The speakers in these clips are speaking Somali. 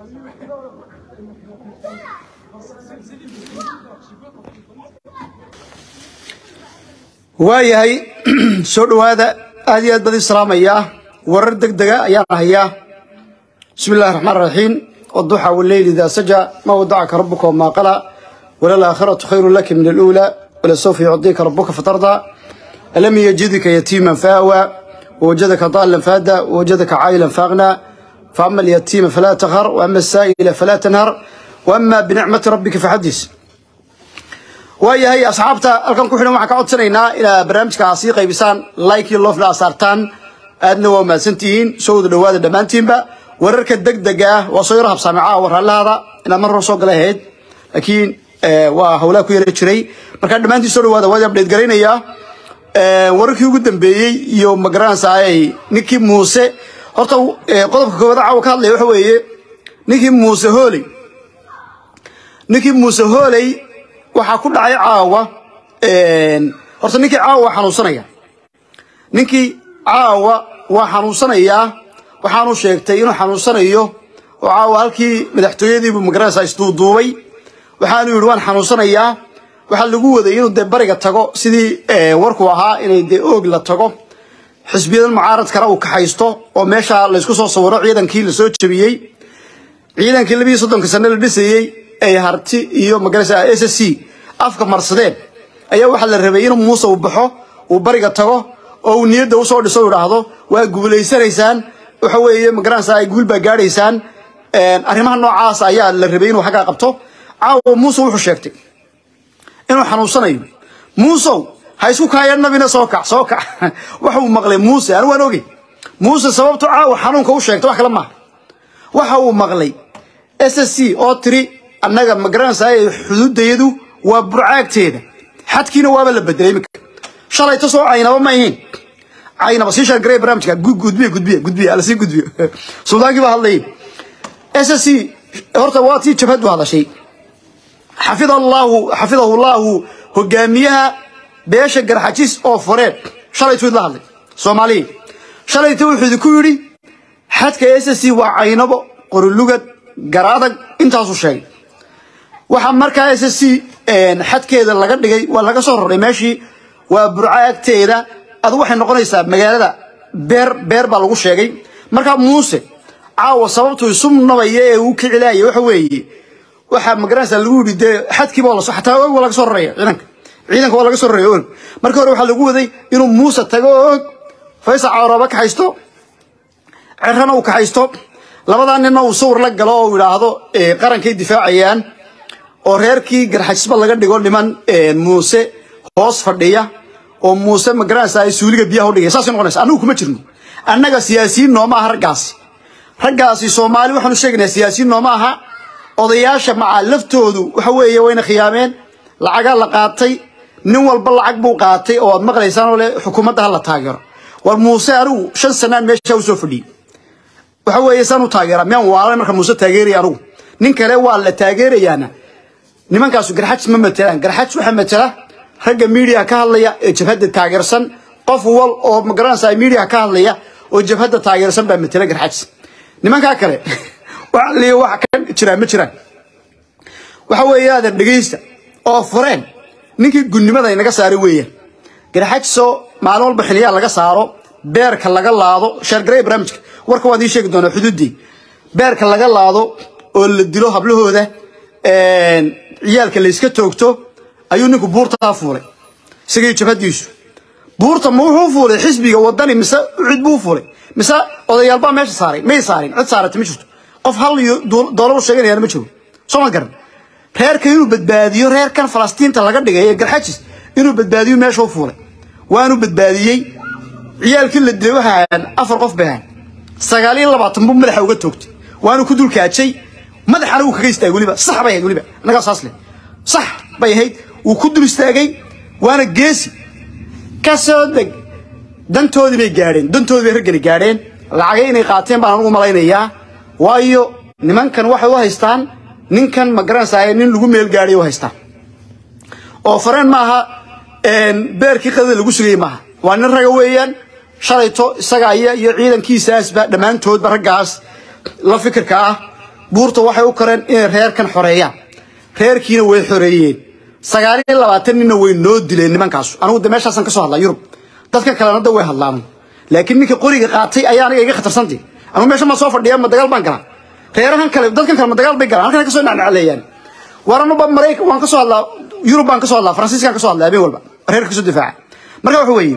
waayahay soo dhowaada aad iyo aad bad islaamaya warar deg dega ayaan hayaa bismi illahi raxmaan raxiim waduxa waleyli idaa saja ma wadacaka rabuka wamaa qala walalaakhiratu khayru laka min aluula walasawfa yucdika rabuka fatarda alam yajidka yatiiman faawa wawajadaka daalan faada wawajadaka caayilan faaqna faama alyatiima falaa takhar waama asaa'ila falaa tanhar waama binicmati rabbika faxadis waayahay asxaabta halkan ku xidhan waxaan ka codsanaynaa inaad barnaamijka sii qaybisaan like iyo lofna aad saartaan aadna waa mahadsantihiin soo wada dhowaada dhammaantiinba wararka degdega ah waa soo yaro habsaamicaa war hallahaada inaad mar hore soo gala ahayd laakiin waa hawlaa ku yara jiray markaa dhammaantiin soo dhowaada waa update garaynayaa wararkii ugu dambeeyey iyo magaranaysaay ninkii muuse horta qodobka koowaad caawa ka hadlaya waxa weeye ninkii muuse hooley ninkii muuse hooley waxaa ku dhacay caawa horta ninkii caawa waa xanuunsanaya ninkii caawa waa xanuunsanayaa waxaanu sheegtay inuu xanuunsanayo oo caawa halkii madaxtooyadiibu magaranaysaa isduuduubay waxaanu yidhi waan xanuunsanayaa waxaa lagu waday inuu dee bariga tago sidii warku ahaa inay dee oog la tago xisbiyadan mucaaradkana uu kaxaysto oo meesha laysku soo sawiro ciidankii lasoo jebiyey ciidankii labiiyo soddonka sane la dhisayey ay harti iyo magarasa s c afka marsadeen ayaa waxaa la rabay inuu muuse uu baxo uu bariga tago oo uu niyadda usoo dhiso u idhaahdo waa guulaysanaysaan waxa weeye magaranaysa ay guul baa gaadhaysaan arrimaha noocaas ayaa la rabay inuu xaggaa qabto caawa muuse wuxuu sheegtay inuu xanuunsanayo muusow ha isku kaaya nabina soo kac soo kac waxa uu maqlay muuse anigu waan ogey muuse sababtu caawa xanuunka u sheegtay wax kale maaha waxa uu maqlay s c oo tiri annaga magaranaysaay xuduudayadu waa burcaagteeda xadkiina waaba la bedelay iminka shalayta soo caynaba ma ahayn caynaba sii shargarey barnaamijka gudbiya gudbiya gudbiya ala sii gudbiyo suldaankii baa hadlayay s c horta waa tii jabhadu hadashay xafida allahu xafidahu allahu hogaamiyaha beesha garxajis oo foreed shalaytuu idla hadlay soomaaliya shalayta wuxuu idinku yidhi xadka s c waa caynabo qorulugad garaadag intaasuu sheegay waxaa markaa s c xadkeeda laga dhigay waa laga soo roray meeshii waa burco agteeda adu waxay noqonaysaa magaalada beer beer baa lagu sheegay markaa muuse caawa sababtuu isu nabaya ee uu kicilaaya waxa weeye waxaa magaranaysaa lagu yidhi dee xadkiiba waa laso xataa og waa laga soo raraya ciidanka ciidanka waa laga soo raraya og marka hore waxaa lagu waday inuu muuse tago og faysal cawraba kaxaysto cerrana uu kaxaysto labadaa ninna uu sawir la galo oo idhaahdo qarankay difaacayaan oo reerkii garxajisba laga dhigo niman muuse hoos fadhiya oo muuse magaranaysa ay suuliga biyaha u dhigay saasay noqonaysa annagu kuma jirno annaga siyaasiyiin nooma aha raggaasi raggaasi soomaali waxaanu sheegaynaa siyaasiyiin nooma aha odayaasha macaa laftoodu waxa weeye wayna khiyaameen lacagaa la qaatay nin walba lacag buu qaatay oo aad maqlaysaan oo le xukuumadda ha la taageero war muuse anigu shan sanaan meesha u soo fadhiyey waxa weeye saan u taageeraa miyaan waalay marka muuse taageeraya anugu nin kale waa la taageerayaana nimankaasu garxajis ma matelaan garxajis waxaa matela ragga miidiyaha ka hadlaya ee jabhadda taageersan qof wal oo magaranaysa miidiyaha ka hadlaya oo jabhadda taageersan baa matela garxajis nimankaa kale wax liyo wax ka jiraan ma jiraan waxa weeye aadan dhegaysta oo fureen ninkii gunnimada inaga saaray weeyaan garxajisoo maalin walba xiliyaa laga saaro beerka laga laado sheergarey barnaamijka warka waan idiin sheegi doonaa xuduuddii beerka laga laado oo la dilo hablahooda ciyaalka layska toogto ayuu ninku buurtaa fuulay isagii jabhadiisu buurta ma wuxuu fuulay xisbiga wadani mise cid buu fuulay mise odayaalbaa meesha saaray may saarin cid saarata ma jirto qof hal iyo doolar u sheeganayana ma jiro soo ma garan reerka inuu badbaadiyo reerkan falastiinta laga dhigay ee garxajis inuu badbaadiyo meesha u fuulay waanu badbaadiyey ciyaalkii la dilay waxay ahaan afar qof bay ahaan sagaal iyo labaatan buu madaxa uga toogtay waanu ku dulkaajay madaxana uu kaga istaagay weliba sax bay ahayd weliba annagaa saas leh sax bay ahayd wuu ku dul istaagay waana geesi ka soo deg dantoodii bay gaadheen dantoodii bay raggani gaadheen lacagay inay qaateen baan anugu malaynayaa waayo nimankan waxay u haystaan ninkan ma garanaysaa nin lagu meel gaadhay u haystaan oo fareen maaha beerkii qadada lagu sugayey maaha waa nin raga weeyaan shalayto isaga aya iyo ciidankiisaasba dhammaantoodba raggaas la fikirka ah buurta waxay u kareen inay reerkan xoreeyaan reerkiina way xoreeyeen sagaal iyo labaatan ninna way noo dileen nimankaasu anigu de meeshaasaan ka soo hadlaa yurub dadka kalena da way hadlaan laakiin ninka qoriga qaatay ayaa aniga iga khatarsanti anigu meesha ma soo fadhiya ma dagaal baan galaa reerahan kale dadkan kale ma dagaal bay galaan halkan ka soo nacnacleeyaan waranuba maraykan waan ka soo hadlaa yurub baan ka soo hadlaa faransiiskaan ka soo hadlaa habeen walba reerka ka soo difaaca marka waxa weeye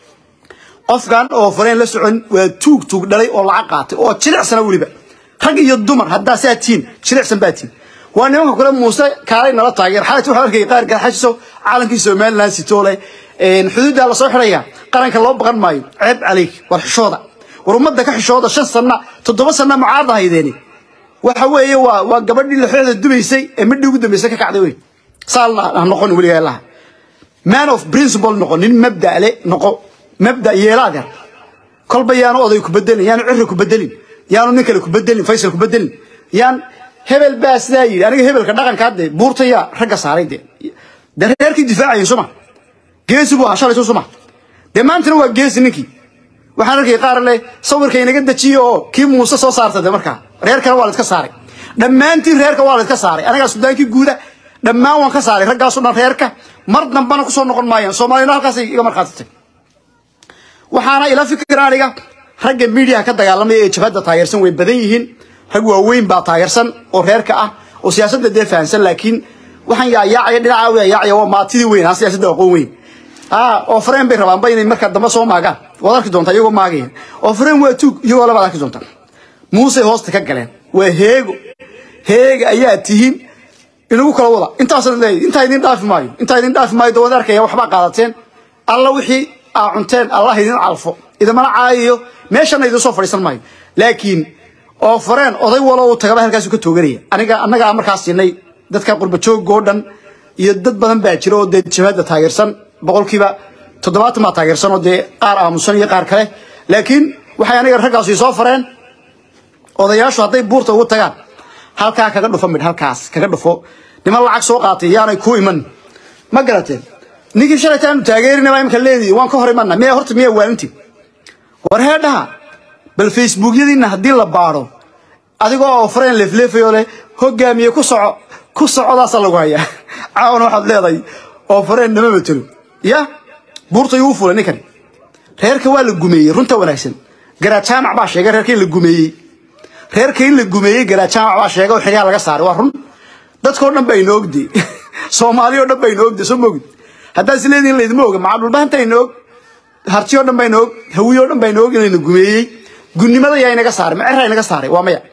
qofkan oo fareen la socon waa tuug tuug dhalay oo lacag qaatay oo jilicsana weliba rag iyo dumar haddaa saa tiin jilicsan baa tiin waa nimanka kule muuse kaalay nala taageer xaalati waxaa arkay qaar garxashiso caalankii somaliland sitoole xuduuddaa lasoo xidhaya qaranka loo baqan maayo ceeb calayk war xishooda war ummadda ka xishooda shan sanna toddoba sanna mucaarada haydeeni waxa weeye waa waa gabadhii laxooda dubaysay ee midhii ugu dambaysay ka kacday wey saa ha noqon weligaa laha man of principle noqo nin mabda le noqo mabda yeelaadeer kolba yaanu oday ku bedelin yaanu cirri ku bedelin yaanu nin kale ku bedelin faysal ku bedelin yaan hebel baa sidaa yidhi aniga hebelka dhaqanka hadde buurta yaa ragga saaray de de reerkii difaacayay suma geesi buu ahaa shalayso suma dee maantana waa geesi ninkii waxaan arkay qaar leh sawirka inaga dejiyo oo kii muuse soo saarta de markaa reerkana waa la iska saaray dhammaantiin reerka waa la iska saaray anagaa sudaankii guuda dhammaan waan ka saaray raggaasu dhan reerka mar dambana kusoo noqon maayaan soomaaliyana halkaasay iga markhaatitay waxaana ila fikira aniga ragga miidiyaha ka dagaalamaya ee jabhadda taageersan way badan yihiin rag waaweyn baa taageersan oo reerka ah oo siyaasadda dee fahansan laakiin waxaan yaayaacaya dhinaca yaayaacaya waa maatidii weyn aan siyaasadda aqoon weyn oo fareen bay rabaanba inay markaa dambe soo maagaan waad arki doontaa iyagoo maagaya oo fareen waa tuug iyagoo labaad arki doontaa muusey hoosta ka galeen waa heego heega ayaa tihiin inagu kala wada intaasna leeyahy intaa idin dhaafi maayo intaa idin dhaafi maayo dawad arkaya waxbaa qaadateen alla wixii aa cunteen allah idin calfo idamana caayayo meeshana idin soo fadhiisan maayo laakiin oo fareen oday walo uu tagaba halkaasu ka tooganaya aniga annagaa markaas siinay dadka qurbajoogoo dhan iyo dad badan baa jira oo dee jabhadda taageersan boqolkiiba toddobaatan baa taageersan oo dee qaar aamusan iyo qaar kale laakiin waxay aniga raggaas soo fareen odayaashu hadday buurta ugu tagaan halkaa kaga dhufo midh halkaas kaga dhufo niman lacag soo qaatay yaanay ku iman ma garateen ninkii shalayta aanu taageerinaba imika leedihi waan ka hor imanna miya horta miyaa waalintii war heedhaha bal facebookyadiina haddii la baadho adigoo oo fareen leefleefayoo leh hogaamiye ku soco ku socodaasaa lagu hayaa caawana waxaad leedahay oo fareen nama matelo ya buurta yuu fulay ninkani reerka waa la gumeeyey runta wanaagsan garajaamac baa sheegay reerka in la gumeeyey reerka in la gumeeyey garajaamac baa sheegay oo xilyaha laga saaray waa run dadkoo dhan baa inoo ogday soomaali oo dhan baa inoo ogday soo moogid haddaa is leedihin laydima oga maxaa dhulbahanta inoo og hartiyo dhan baa inoo og hawiyo dhan baa inoo og inayna gumeeyey gunnimada yaa inaga saaray ma cerra inaga saaray waa maya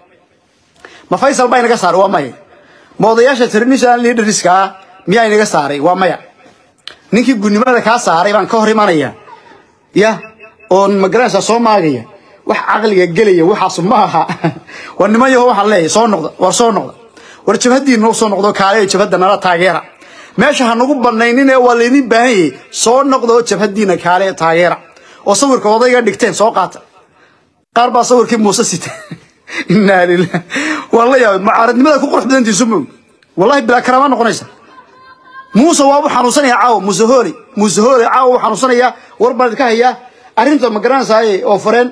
ma faysal baa inaga saaray waa maya ma odayaasha traditional leaderska ah miyaa inaga saaray waa maya ninkii gunnimada kaa saaray baan ka hor imanaya ya oon magaranaysaa soo maagaya wax caqliga gelaya waxaas ma aha war niman yaho waxaan leeyahay soo noqda war soo noqda war jabhaddiina soo noqdo kaale jabhadda nala taageera meesha ha nagu banaynin ee waa laydin baahan yahay soo noqda oo jabhaddiina kaale taageera oo sawirka odayga dhigteen soo qaata qaar baa sawirkii muuse sita inaa lilah waan la yaabay mucaaradnimada ku qurux badantiisu moog wallahi bilaa karaama noqonaysa muuse waa u xanuunsanaya caawa muuse hooley muuse hooley caawa u xanuunsanaya war baan idinka hayaa arrinta ma garanaysaay oo fareen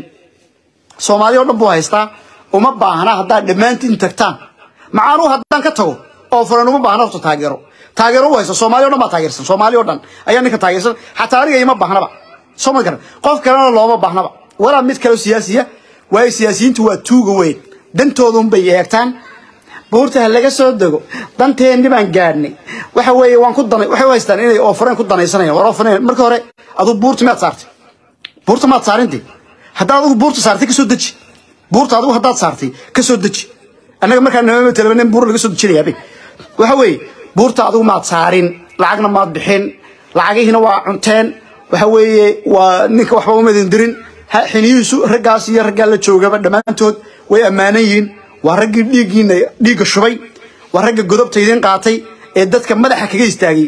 soomaaliya oo dhan buu haystaa uma baahna haddaad dhammaantiin tagtaan macaanuhu haddaan ka tago oo fareen uma baahna horta taageero taageero u haysta soomaaliya o dhan baa taageersan soomaaliya o dhan ayaa ninka taageersan xataa aniga ima baahnaba soo ma garan qof kalena looma baahnaba walaa mid kaleo siyaasiya waayo siyaasiyiintu waa tuuga weyn dantoodun bay eegtaan buurta ha laga soo dego danteenni baan gaadhnay waxa weeye waan ku danay waxay u haystaan inay oofareen ku danaysanayaan war oofareen marka hore aduu buurta miyaad saartay buurta maad saarintay haddaad adigu buurta saartay ka soo deji buurta adigu haddaad saartay ka soo deji annaga markaa nama talabanen buur laga soo dejinayaabay waxa weeye buurta adigu maad saarin lacagna maad bixin lacagihiina waa cunteen waxa weeye waa ninka waxba uma idin dirin xiniyihiisu raggaas iyo raggaa la joogaba dhammaantood way ammaanan yihiin waa raggii dhiiggiina dhiigga shubay waa ragga godobta idin qaatay ee dadka madaxa kaga istaagay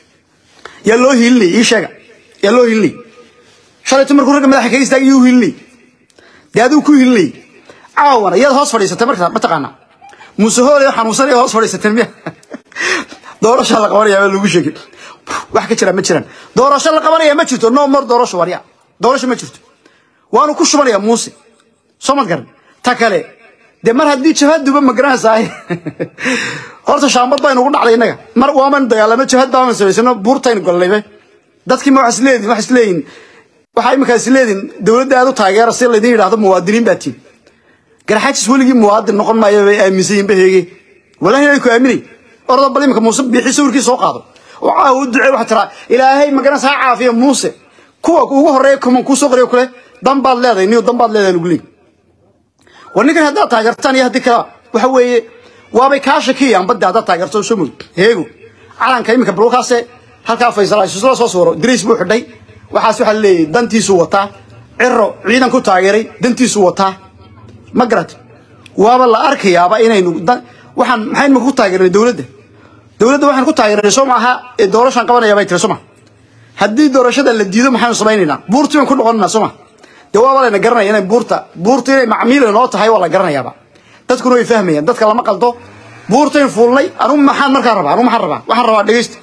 yaa loo hilinay ii sheega yaa loo hilinay shalayto markuu ragga madaxa kaga istaagay yuu hilinay dee adigu ku hilinay caawana iyaad hoos fadhiisatay markaa mataqaanaa muuse hooley xanuunsan ee hoos fadhiisateen miya doorasha la qabanaya baa lagu sheegay wax ka jira ma jiraan doorasho la qabanaya ma jirto no more doorasho warya doorasho ma jirto waanu ku shubanayaa muuse soo mad garan ta kale dee mar haddii jabhaduba ma garanaysaa horta shaambad baa inugu dhacday innaga mar waaman dagaalamo jabhad baaman samaysano buurtaynu gollaybe dadkii ma wax isleediin wax isleeyihin waxaa iminkaa isleediin dowladda aad u taageera si laydin yidhahdo muwaadiniin baa tiin garxaajis weligii muwaadin noqon maayo bay aaminsan yihin baheege walahi inay ku aaminay orda bal iminka muuse biixi sawirkii soo qaado oo caawa u ducee waxaa tiraa ilaahay magaranaysa ha caafiya muuse kuwa ugu horreeya kuman kuu soo qoriyo kule dan baad leedahay niyo dan baad leedahay lagu leeyahy war ninkan haddaad taageertaan iyo haddii kale waxa weeye waabay kaa shakiyayaan badda haddaad taageerto soo mogi heego calanka iminka balkaase halkaa faysal isla soo suuro dariis buu xidhay waxaas waxaa leeyahay dantiisuu wataa ciro ciidan ku taageeray dantiisuu wataa ma garat waaba la arkayaaba inaynu waxaan maxaynu ku taageernay dowladda dowladda waxaan ku taageernay soo maaha ee doorashaan qabanaya bay tiri soo ma haddii doorashada la diido maxaynu samaynaynaa buurtii baan ku noqonaynaa soo ma dee waaba layna garanaya inay buurta buurta inay macmiila noo tahay waa la garanayaaba dadkuna way fahmayaan dadka lama qaldo buurtayn fuulnay anugu maxaan markaa rabaa anugu maxaan rabaa waxaan rabaa dhegeysta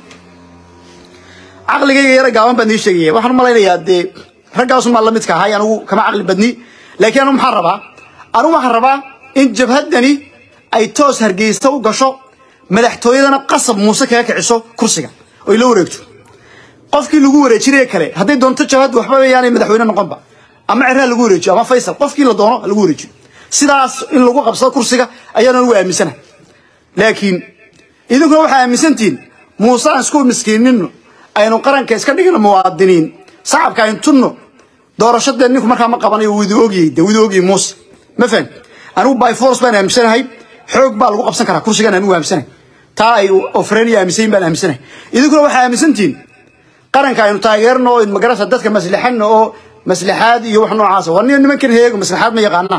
caqligayga yara gaaban baan nii sheegaya waxaan u malaynayaa dee raggaasumaa la midka ahay anugu kama caqli badni laakiin anugu maxaan rabaa anugu waxaan rabaa in jabhaddani ay toos hargeysa u gasho madaxtooyadana qasab muuse kaga kiciso kursiga oy la wareegto qofkii lagu wareejinaya kale hadday doonto jabhaddu waxba yaanay madaxweyne noqonba ama ceraha lagu wareejiyo ama faysal qofkii la doono lagu wareejiyo sidaas in lagu qabsado kursiga ayaana ugu aaminsanahay laakiin idinkuna waxaa aaminsantihiin muuse aan isku miskiinino aynu qaranka iska dhigino muwaadiniin sacabka aynu tunno doorashadee ninku markaa ma qabanayo widu ogyay de widu ogyay muuse ma fahan anigu by force baan aaminsanahay xoog baa lagu qabsan karaa kursigaan anigu aaminsanahay taa ay ofreniya aaminsayin baan aaminsanahay idinkuna waxaa aaminsantihiin qaranka aynu taageerno oo magarasa dadka maslaxano oo maslaxaad iyo wax noocaas war niyo nimankan heego maslaxaad ma yaqaanaa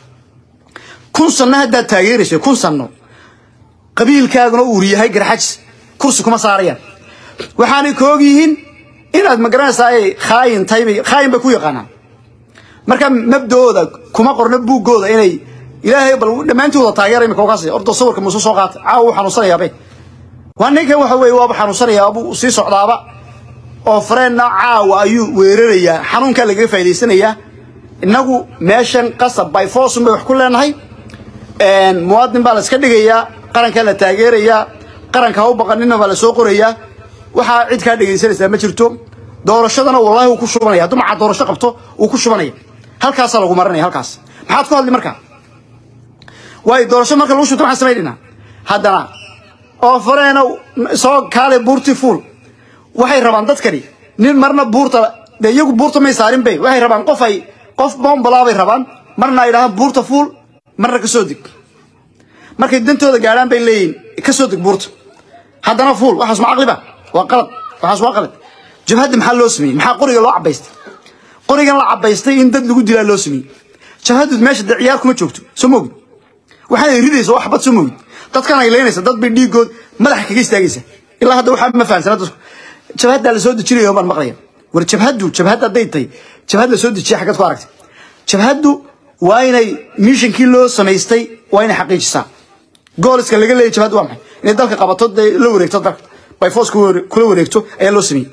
kun sanno haddaad taageerayso kun sanno qabiilkaaguna uur yahay garxajis kursi kuma saarayaan waxaanay ka og yihiin inaad magaranaysaa ay khaayin tahay bay khaayin bay ku yaqaanaan marka mabda'ooda kuma qorno buuggooda inay ilaahay bal dhammaantooda taageera imika kaas ordo sawirka muuse soo qaata caawa uu xanuunsanayaabay waa ninkan waxa weeye waaba xanuunsanayaa buu sii socdaaba oo fareenna caawa ayuu weerarayaa xanuunkaa lagaga faa'idaysanayaa innagu meeshan qasab by force bay wax ku leenahay muwaadin baa la iska dhigayaa qarankaa la taageerayaa qaranka ha u baqanina baa la soo qorayaa waxaa cid kaa dhegaysanaysaa ma jirto doorashadana wallahi wuu ku shubanaya hadduu macaa doorasho qabto wuu ku shubanaya halkaasaa lagu marinaya halkaas maxaad ku hadli markaa waayo doorasho marka lagu shubto maxaan samaynayna haddana oo fareena soo kaale buurtii fuul waxay rabaan dadkani nin marna buurta dee iyagu buurta may saarin bay waxay rabaan qof ay qof boombalaa bay rabaan marna ay dhahaan buurta fuul marna ka soo deg markay dantooda gaadhaan bay leeyihin ka soo deg buurta haddana fuul waxaas ma caqliba waa qalad waxaas waa qalad jabhadda maxaa loo sameeyey maxaa qoriga loo cabaystay qorigan la cabaystay in dad lagu dilaa loo sameeyey jabhaddu meesha dee ciyaar kuma joogto soo moogid waxaanay ridaysa wax bad soo moogid dadkan ay leynaysa dad bay dhiigood madaxa kaga istaagaysa ilaa hadda waxaa ma fahamsana dadku jabhaddaa la soo dejinayo baan maqlaya war jabhaddu jabhad hadday tahay jabhad la soo dejiya xaggaad ku aragtay jabhaddu waa inay mishankii loo samaystay waa inay xaqiijisaa gooliska laga leeyay jabhaddu waa maxay inay dalka qabato dee la wareegto dalka by force kula wareegto ayaa loo sameeyey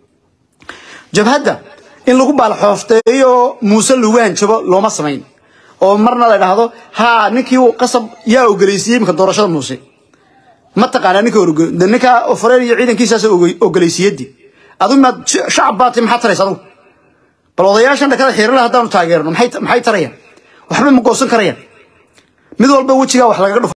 jabhadda in lagu baalaxoofteeyo oo muuse lagu hanjabo looma samayn oo marna la dhahdo haa ninkii uu qasab yaa ogolaysiiyey imika doorashada muuse ma taqaanaa ninka ninka ofareer iyo ciidankiisaas ogolaysiiyadii adu maad shacab baati maxaa taraysa adugu bal odayaashan dhakada xiirala haddaanu taageerno maxay tarayaan waxba ma goosan karayaan mid walba wejigaa wax lagaga dhufo